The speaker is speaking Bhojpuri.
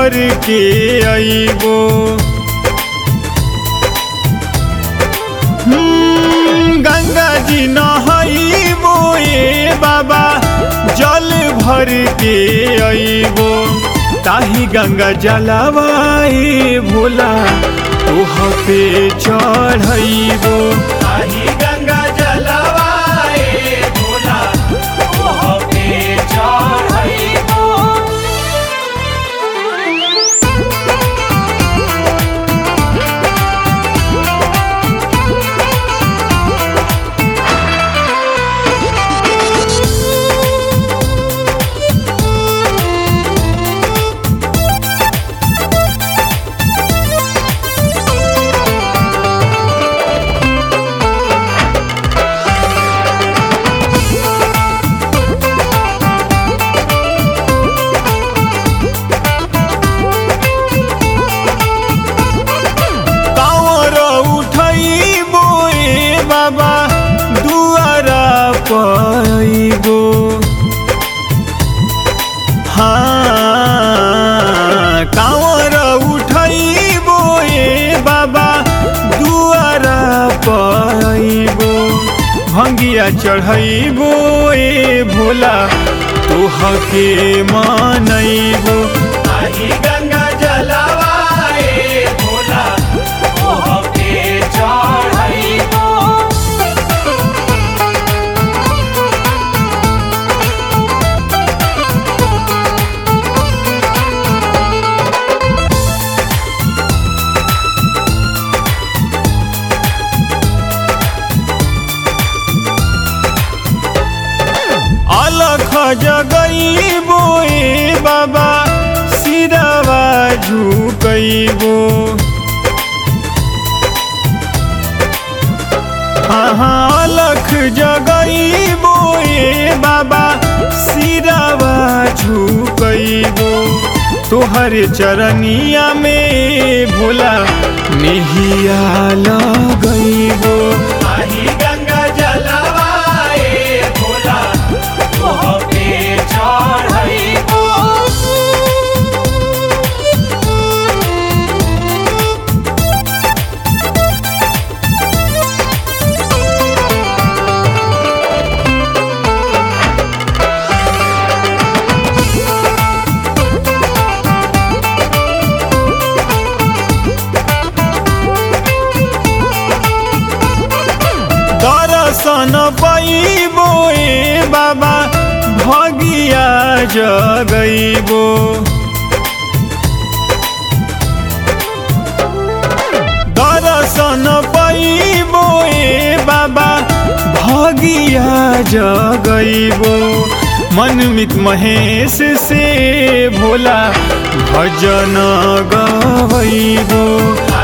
भर के अइबो हम्म, गंगा जी नहइबो ए बाबा जल भर के अइबो ताही गंगा जलवाए भोला तोह पे चढ़इबो ताही गंगा जलवाए भोला ओह पे चढ़इबो कांवर उठइबो ए बाबा दुआरा पइबो हाँ कांवर उठइबो ए बाबा दुआरा पइबो भंगिया चढ़इबो ए भोला तोह के मनइबो ताही गंगा जलवाए भोला ओह पे चढ़इबो अलख जगइबो ए बाबा सिरवा झुकइबो हाँ अलख जगइबो ए बाबा सिरवा झुकइबो तोहर चरनिया में भोला नेहिया लगइबो ताही गंगा जलवाए भोला ओह पे चढ़इबो दर्शन पैबो ए बाबा भगिया जगइबो दर्शन पैबो ए बाबा भगिया जगइबो मनमित महेश से भोला भजन गवइबो